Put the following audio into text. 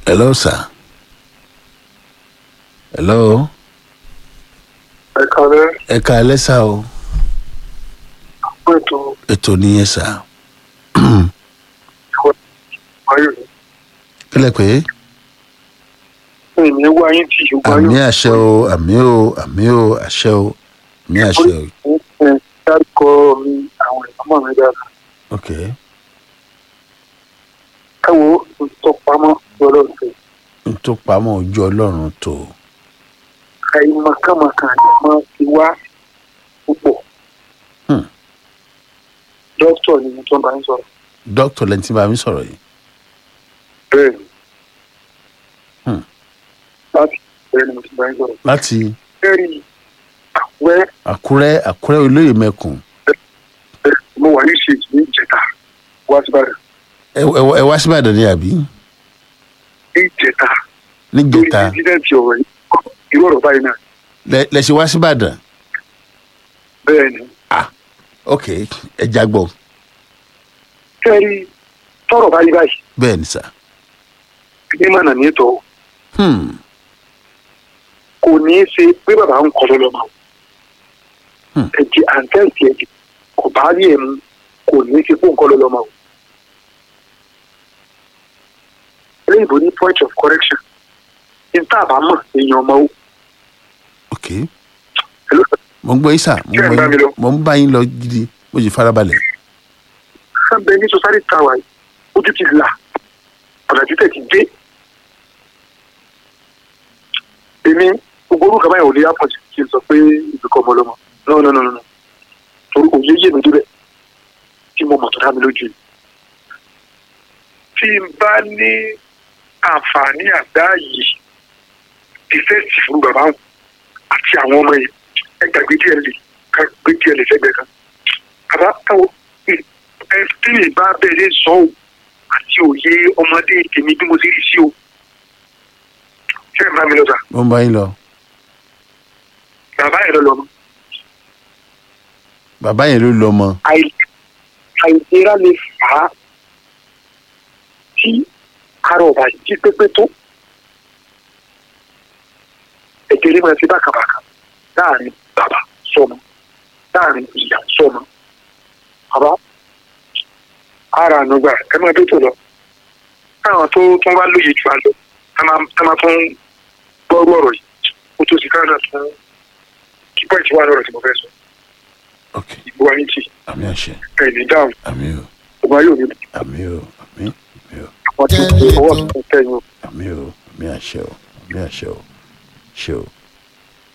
hello sir hello ẹ kàlẹ́ ẹ ká ẹ lẹ́sà o fún ètò ètò nìyẹn sà ayò kílẹ̀ pé ní ìní wá yín tí ṣùgbọ́n àmì ayò àṣẹ o àmì o àmì o àṣẹ o àmì àṣẹ o ẹ dárúkọ mi àwọn ìmọ̀ mi dára ok ẹ wo ìtọpamọ́ lọ́dọ̀ tó n tó pamọ́ ojú ọlọ́run tó àìmọ̀kànmọ̀kàn máa ti wá púpọ̀ Hmm. dókítà ni mo tún bá ń sọ̀rọ̀ dókítà lẹ́ni tí bá mi sọ̀rọ̀ yìí bẹ́ẹ̀ ni Hmm. láti bẹ́ẹ̀ ni mo tún bá ń sọ̀rọ̀ láti bẹ́ẹ̀ni àwẹ́ àkúrẹ́ àkúrẹ́ olóyè mẹ́kùn mo wà ní ṣèjì ní ìjẹta wá sí bàrẹ̀ ẹ ẹ- ẹ wá síbàdàn ní àbí ní ìjẹta lórí níjẹta ìdíjẹ́ǹtì ọ̀rọ̀ yìí irú ọ̀rọ̀ báyìí náà lẹ lẹ ṣe wá síbàdàn bẹ́ẹ̀ ni ok ẹ jágbọ́ kẹ́rì tọ̀rọ̀ báyìí báyìí bẹ́ẹ̀ ni sà ní mànà ní ètò hmm. kò ní í ṣe pé bàbá ń kọ́ lọ́mọ Hmm. ẹ̀jẹ̀ àǹtẹ̀ǹtì ẹ̀jẹ̀ kò bá rí ẹ̀mú kò ní í ṣe pé ń kọ́ lọ́mọ o. eléyìnbó ní point of correction níta àbámọ̀ èèyàn ọmọ o. ok Hello? mo ń gbọ́ yín sà mo ń Ṣé ẹ ń gbọ́ bá mi lọ? yín mo ń bá yín lọ gidi mo sì farabalẹ̀ sábẹ́ ní society tower yìí ojú ti là ọ̀nà títẹ̀ ti dé. èmi gbogbo orúkọ báyìí ò lè airport kí n sọ pé ìbíkọ́ ọmọ ọlọ́mọ no no no no no torí òye yé mi débẹ̀ tí mo mọ̀ tó dá mi lójú yìí. tí n bá ní àǹfààní àdá yìí ìfẹ́sì fún bàbá wọn àti àwọn ọmọ yìí ẹ gbàgbé díẹ̀ lè ká gbé díẹ̀ lè fẹ́gbẹ́ kan. bàbá táwọn ẹ tí mi bá bẹ̀rẹ̀ sọ ọ́ àti òye ọmọdé tèmi bí mo ti rí sí o. ṣé ẹ bá mi lọ sà mo ń bá yín lọ bàbá yẹn lọ lọ mọ bàbá yẹn ló lọ mọ àì- àìlera lè fà á tí ara ọba jí pépé tó ẹ̀jẹ̀ lè máa ti bákàbàkà láàrin bàbá sọmọ láàrin ìyá sọmọ bàbá ara ànúgbà ẹ máa tó tó lọ káwọn tó tó bá lóye jù á lọ ẹ máa ẹ máa tún gbọ́rú ọ̀rọ̀ yìí kó tó sì káwọn náà tún kí pọ́ìntì wà lọ́rọ̀ tí mo fẹ́ sọ ok ìbò wa ní tì àmì àṣẹ ẹ̀yìn dáhùn àmì o ọba yóò ní àmì o àmì àmì o àwọn tó ń ọwọ́ tó ń tẹ̀yìn o. àmì o àmì àṣẹ o àmì àṣẹ o ṣe o.